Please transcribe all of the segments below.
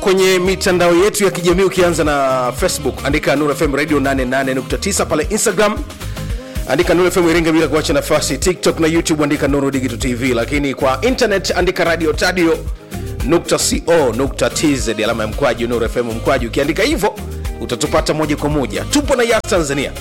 kwenye mitandao yetu ya kijamii ukianza na facebook andika Nuru FM radio 88.9 pale instagram andika Nuru FM iringa bila kuacha nafasi tiktok na youtube andika Nuru digital tv lakini kwa internet andika radio tadio nukta co nukta tz alama ya mkwaju Nuru FM mkwaju ukiandika hivyo utatupata moja kwa moja tupo na yas tanzania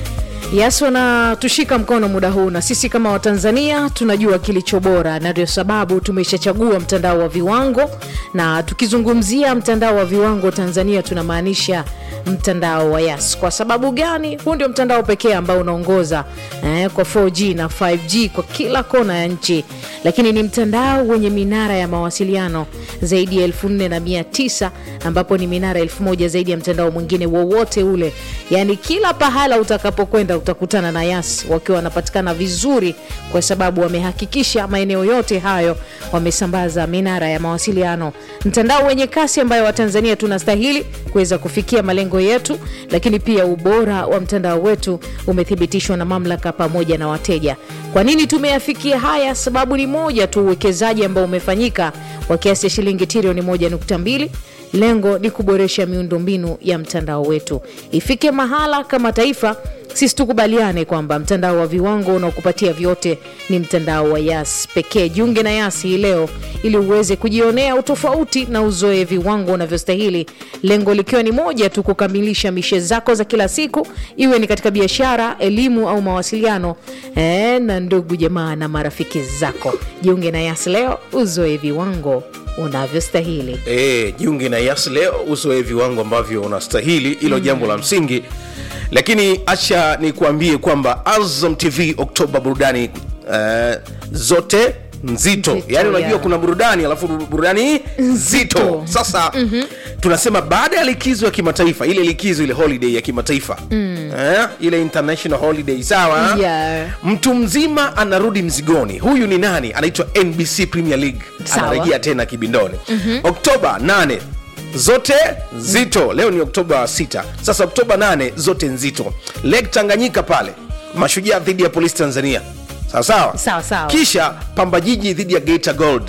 Yes, wanatushika mkono muda huu, na sisi kama Watanzania tunajua kilicho bora, na ndio sababu tumeshachagua mtandao wa viwango. Na tukizungumzia mtandao wa viwango Tanzania, tunamaanisha mtandao wa Yas. Kwa sababu gani? Huu ndio mtandao pekee ambao unaongoza eh, kwa 4G na 5G kwa kila kona ya nchi, lakini ni mtandao wenye minara ya mawasiliano zaidi ya elfu nne na mia tisa ambapo ni minara elfu moja zaidi ya mtandao mwingine wowote ule, yaani kila pahala utakapokwenda utakutana na Yas wakiwa wanapatikana vizuri, kwa sababu wamehakikisha maeneo yote hayo wamesambaza minara ya mawasiliano, mtandao wenye kasi ambayo Watanzania tunastahili kuweza kufikia malengo yetu, lakini pia ubora wa mtandao wetu umethibitishwa na mamlaka pamoja na wateja. Kwa nini tumeyafikia haya? Sababu ni moja tu, uwekezaji ambao umefanyika wa kiasi cha shilingi trilioni 1.2 lengo ni kuboresha miundombinu ya mtandao wetu ifike mahala kama taifa sisi tukubaliane kwamba mtandao wa viwango unaokupatia vyote ni mtandao wa Yas pekee. Jiunge na Yas hii leo ili uweze kujionea utofauti na uzoe viwango unavyostahili, lengo likiwa ni moja tu, kukamilisha mishe zako za kila siku, iwe ni katika biashara, elimu au mawasiliano e, na ndugu jamaa na marafiki zako. Jiunge na Yas leo, uzoe viwango unavyostahili. e, jiunge na yas leo uzoe viwango ambavyo unastahili hilo jambo la msingi lakini acha nikuambie kwamba azam tv oktoba burudani uh, zote nzito Nzito, yaani unajua yeah. kuna burudani alafu burudani nzito sasa mm-hmm. tunasema baada ya likizo ya kimataifa ile likizo ile holiday ya kimataifa mm. eh, ile international holiday sawa Yeah. mtu mzima anarudi mzigoni huyu ni nani anaitwa nbc premier league Sawa. anarejea tena kibindoni mm-hmm. oktoba 8 zote nzito leo ni oktoba 6 sasa oktoba 8 zote nzito lake tanganyika pale mashujaa dhidi ya polisi tanzania sawa sawa Sawa, sawa. kisha pamba jiji dhidi ya geita gold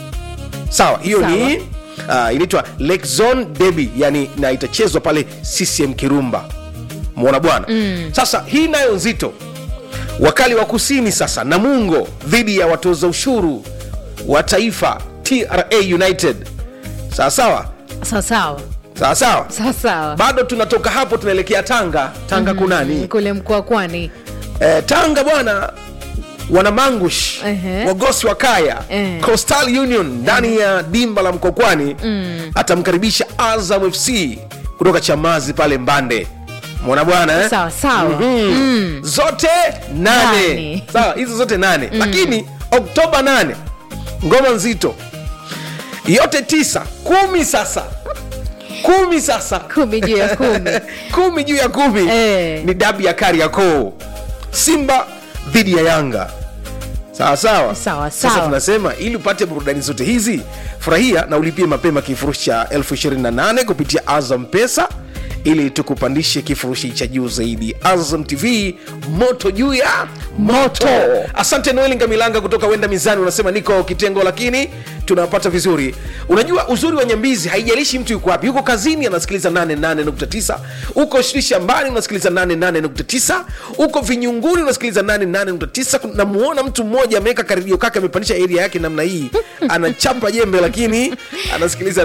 sawa hiyo Sawa. ni uh, inaitwa lake zone derby yani na itachezwa pale ccm kirumba mwona bwana mm. sasa hii nayo nzito wakali wa kusini sasa namungo dhidi ya watoza ushuru wa taifa tra united sawa sawa Sawa sawa sawa sawa sawa sawa, bado tunatoka hapo tunaelekea tanga tanga kunani kule mkoa Kwani. eh, tanga bwana wana mangush Ehe. wagosi wa kaya Eh. coastal union ndani ya dimba la mkokwani atamkaribisha azam fc kutoka chamazi pale mbande mwana bwana eh? Sawa sawa. mm. zote nane Nane. sawa hizo zote nane lakini oktoba nane ngoma nzito yote tisa kumi sasa kumi sasa Kumi juu ya kumi. kumi juu ya kumi Eh. ni dabi ya kariakoo simba dhidi ya yanga sawa sawa Sawa, sasa sawa. tunasema ili upate burudani zote hizi furahia na ulipie mapema kifurushi cha 28 kupitia azam pesa ili tukupandishe kifurushi cha juu zaidi azam tv moto juu ya moto asante noeli ngamilanga kutoka wenda mizani unasema niko kitengo lakini tunapata vizuri unajua uzuri wa nyambizi haijalishi mtu yuko wapi yuko kazini anasikiliza 88.9 uko shi- shambani unasikiliza 88.9 uko vinyunguni unasikiliza 88.9 namuona mtu mmoja ameweka karidio kake amepandisha area yake namna hii anachapa jembe lakini anasikiliza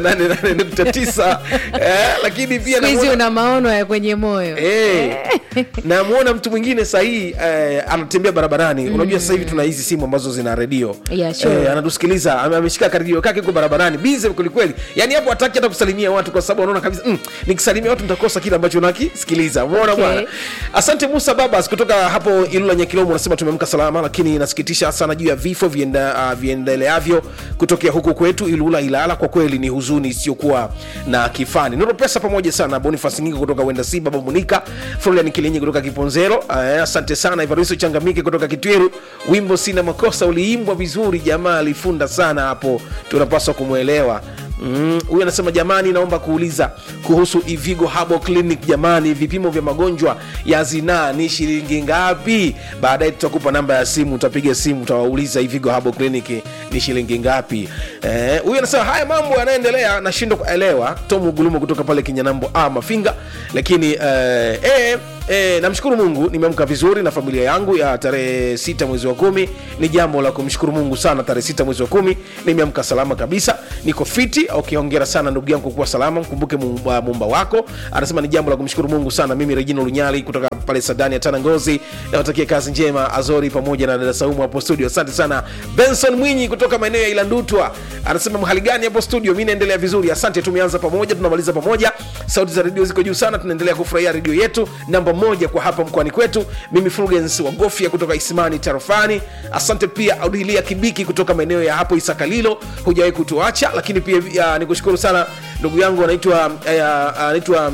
88.9 eh, lakini pia Siku hizi namuona- una maono ya kwenye moyo Eh, namwona mtu mwingine sahii eh, anatembea barabarani unajua sasa hivi tuna hizi simu ambazo zina redio Yeah, sure. eh, anatusikiliza ame- ameshika karedio kake huko barabarani bize kwelikweli yani hapo hataki hata kusalimia watu kwa sababu anaona kabisa mm, nikisalimia watu nitakosa kile ambacho nakisikiliza umeona Okay. bwana asante musa babas kutoka hapo ilula nyakilomo unasema tumeamka salama lakini inasikitisha sana juu ya vifo vienda, uh, viendeleavyo kutokea huku kwetu ilula ilala kwa kweli ni huzuni isiyokuwa na kifani noro pesa pamoja sana bonifas ngingo kutoka wenda si baba munika florian kilinyi kutoka kiponzero uh, asante sana ivariso changamike kutoka kitweru wimbo sina makosa uliimbwa vizuri jamaa alifunda sana hapo tunapaswa kumwelewa Mm, huyu anasema jamani naomba kuuliza kuhusu ivigo habo clinic jamani vipimo vya magonjwa ya zinaa ni shilingi ngapi baadaye tutakupa namba ya simu utapiga simu utawauliza ivigo habo clinic ni shilingi ngapi Eh, huyu anasema haya mambo yanaendelea nashindwa kuelewa tom gulumo kutoka pale kinyanambo a mafinga lakini eh, eh, E, namshukuru mungu nimeamka vizuri na familia yangu ya tarehe sita mwezi wa kumi ni jambo la kumshukuru mungu sana tarehe sita mwezi wa kumi nimeamka salama kabisa niko fiti ukiongera sana ndugu yangu kuwa salama mkumbuke muumba, muumba wako anasema ni jambo la kumshukuru mungu sana mimi regino lunyali kutoka pale sadani ya tana ngozi nawatakia kazi njema azori pamoja na dada saumu hapo studio asante sana benson mwinyi kutoka maeneo ya ilandutwa anasema mhali gani hapo studio mi naendelea vizuri asante tumeanza pamoja tunamaliza pamoja sauti za redio ziko juu sana tunaendelea kufurahia redio yetu namba moja kwa hapa mkoani kwetu mimi fulgens wagofia kutoka isimani tarafani asante pia audilia kibiki kutoka maeneo ya hapo isakalilo hujawahi kutuacha lakini pia uh, nikushukuru sana ndugu yangu anaitwa uh, anaitwa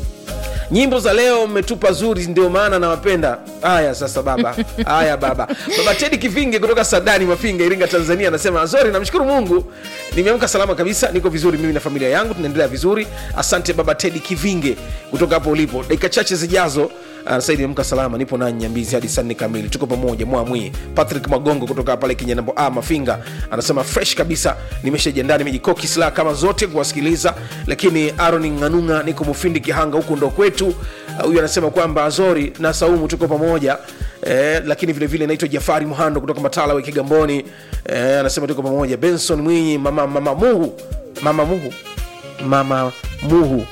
nyimbo za leo mmetupa zuri ndio maana nawapenda haya sasa baba haya baba baba tedi kivinge kutoka sadani mafinga iringa tanzania anasema azori namshukuru mungu nimeamka salama kabisa niko vizuri mimi na familia yangu tunaendelea vizuri asante baba tedi kivinge kutoka hapo ulipo dakika chache zijazo anasai nimeamka salama nipo nanyi nyambizi hadi saa nne kamili tuko pamoja mwamwi patrick magongo kutoka pale kinyanambo a mafinga anasema fresh kabisa nimeshajiandaa nimejikoki silaha kama zote kuwasikiliza lakini aron ng'anung'a niko mufindi kihanga huku ndo kwetu huyu uh, anasema kwamba azori na saumu tuko pamoja Eh, lakini vile vile naitwa jafari muhando kutoka matala kigamboni eh, anasema tuko pamoja benson mwinyi mama mama muhu mama muhu mama muhu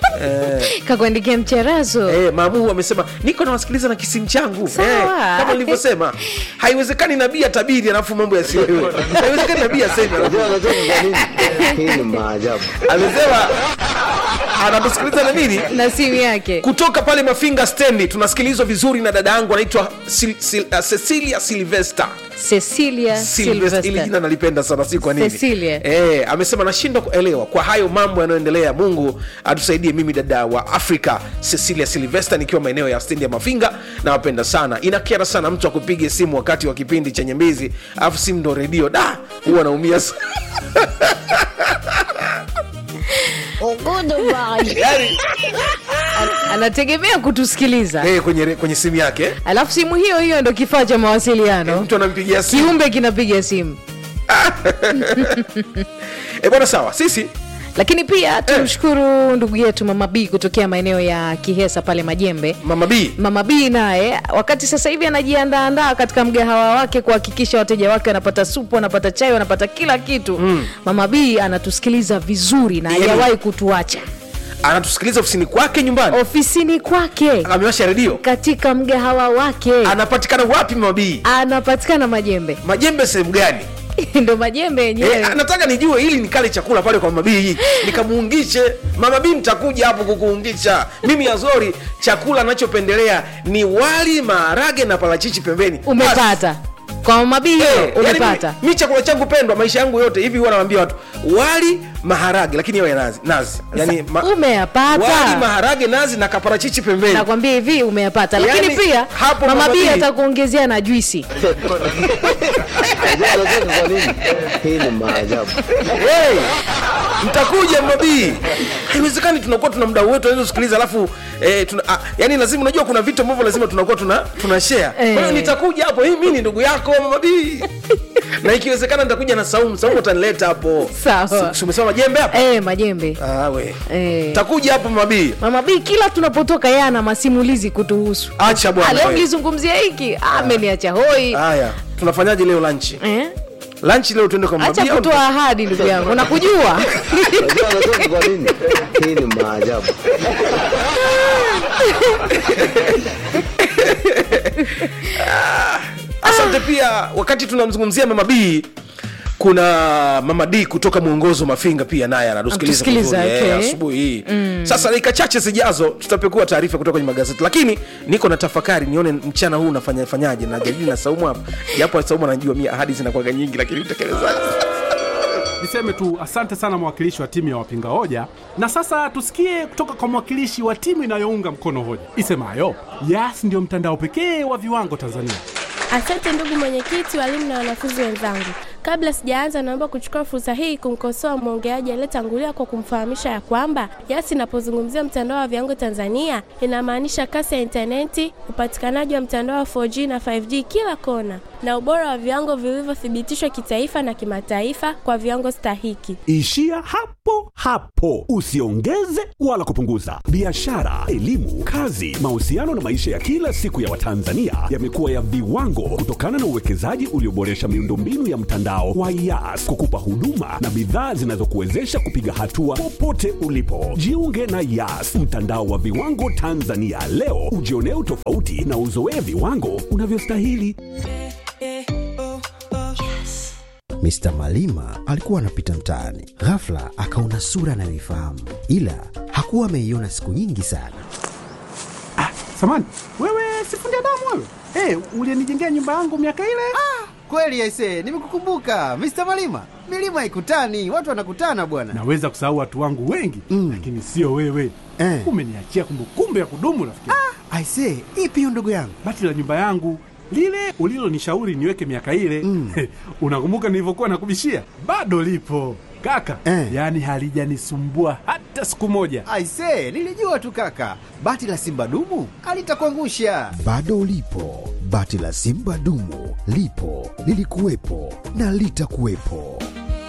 eh, kakuandikia mcharazo Eh, mamuhu amesema niko nawasikiliza na kisimu changu Sawa. eh, kama nilivyosema haiwezekani nabii atabiri alafu mambo yasiwewe haiwezekani nabii aseme alafu- Unajua unajua ni kwa nini? Hii ni maajabu. amesema anatusikiliza na nini na simu yake kutoka pale mafinga stendi tunasikilizwa vizuri na dada yangu anaitwa Sil, Sil, uh, cecilia silvester cecilia Sylvester. ili Sylvester. jina nalipenda sana si kwa nini Cecilia. eh, amesema nashindwa kuelewa kwa hayo mambo yanayoendelea mungu atusaidie mimi dada wa afrika cecilia silvester nikiwa maeneo ya stendi ya mafinga nawapenda sana inakera sana mtu akupige simu wakati wa kipindi cha nyembizi alafu simu ndo redio da huwa naumia sana. yani, anategemea kutusikiliza eh, kwenye, re- kwenye simu yake alafu simu hiyo hiyo ndo kifaa cha mawasiliano mtu anampigia simu kiumbe kinapiga simu eh, bwana sawa sisi lakini pia tumshukuru ndugu yetu mama b kutokea maeneo ya kihesa pale majembe mama b mama b naye wakati sasa hivi anajiandaandaa katika mgahawa wake kuhakikisha wateja wake wanapata supu wanapata chai wanapata kila kitu mm. mama b anatusikiliza vizuri na Yaani- hajawahi kutuacha anatusikiliza ofisini kwake nyumbani ofisini kwake amewasha redio katika mgahawa wake anapatikana wapi mama b anapatikana majembe majembe sehemu gani ndo majembe yenyewe Eh, nataka nijue ili nikale chakula pale kwa mabii nikamuungishe mama bii nitakuja hapo kukuungisha mimi azori chakula anachopendelea ni wali maharage na parachichi pembeni umepata kwa mama b Basi. hiyo Eh, yani umepata mi, mi chakula changu pendwa maisha yangu yote hivi huwa nawambia watu wali maharage lakini yawe nazi nazi yani ma, umeyapata wali maharage nazi na kaparachichi pembeni nakwambia hivi umeyapata lakini Yaani, pia hapo mama Mama b B- atakuongezea na juisi Unajua unajua ni kwa nini? Hii ni maajabu. hey, mtakuja mabii haiwezekani tunakuwa tuna mdau wetu anaweza kusikiliza alafu eh, tuna, ah, yani lazima unajua kuna vitu ambavyo lazima tunakuwa tuna, tuna share kwa hiyo Eh. nitakuja hapo hii mi ni ndugu yako mabii na ikiwezekana nitakuja na saumu saumu utanileta hapo Sawa. Si- si umesema majembe hapo eh, majembe ah, we Eh. takuja hapo mabii mama b kila tunapotoka yeye ana masimulizi kutuhusu acha Ah, bwana leo we. mlizungumzia hiki Ah, ameniacha hoi haya tunafanyaje leo lanchi eh? lanchi leo tuende kwa acha mabii au- kutoa ahadi ndugu yangu nakujua Unajua unajua ni kwa nini? Hii ni maajabu. asante pia wakati tunamzungumzia mama b kuna mama d kutoka mwongozo mafinga pia naye anatusikiliza Anatusikiliza, vizuri, eh, okay. asubuhi hii sasa dakika chache zijazo tutapekua taarifa kutoka kwenye magazeti lakini niko na tafakari nione mchana huu nafanya fanyaje na jadili na saumu hapa japo saumu anajua mia ahadi zinakuwaga nyingi lakini utekelezaji niseme tu asante sana mwakilishi wa timu ya wapinga hoja na sasa tusikie kutoka kwa mwakilishi wa timu inayounga mkono hoja isemayo yas ndiyo mtandao pekee wa viwango tanzania Asante ndugu mwenyekiti, walimu na wanafunzi wenzangu. Kabla sijaanza, naomba kuchukua fursa hii kumkosoa mwongeaji aliyetangulia kwa kumfahamisha ya kwamba Yas inapozungumzia mtandao wa viwango Tanzania inamaanisha kasi ya intaneti, upatikanaji wa mtandao wa 4G na 5G kila kona, na ubora wa viwango vilivyothibitishwa kitaifa na kimataifa kwa viwango stahiki. Ishia hapo hapo, usiongeze wala kupunguza. Biashara, elimu, kazi, mahusiano na maisha ya kila siku ya Watanzania yamekuwa ya viwango kutokana na uwekezaji ulioboresha miundombinu ya mtandao wa Yas kukupa huduma na bidhaa zinazokuwezesha kupiga hatua popote ulipo. Jiunge na Yas, mtandao wa viwango Tanzania leo, ujionee utofauti na uzoee viwango unavyostahili. Mr. Malima alikuwa anapita mtaani, ghafla akaona sura anayoifahamu, ila hakuwa ameiona siku nyingi sana. Samani, wewe sifundi damu wewe? Hey, ulienijengea nyumba yangu miaka ile? Kweli aise, nimekukumbuka Mr. Malima. Milima haikutani, watu wanakutana bwana. Naweza kusahau watu wangu wengi Mm. lakini sio wewe. Eh. Umeniachia kumbukumbu ya kudumu rafiki. Aise, ipi hiyo ndugu yangu? Bati la nyumba yangu lile ulilonishauri niweke miaka ile Mm. unakumbuka nilivyokuwa nakubishia? Bado lipo kaka, Eh. yaani halijanisumbua hata siku moja. Aise, nilijua tu kaka, bati la simba dumu alitakuangusha. Bado ulipo, bati la Simba dumu lipo, lilikuwepo na litakuwepo.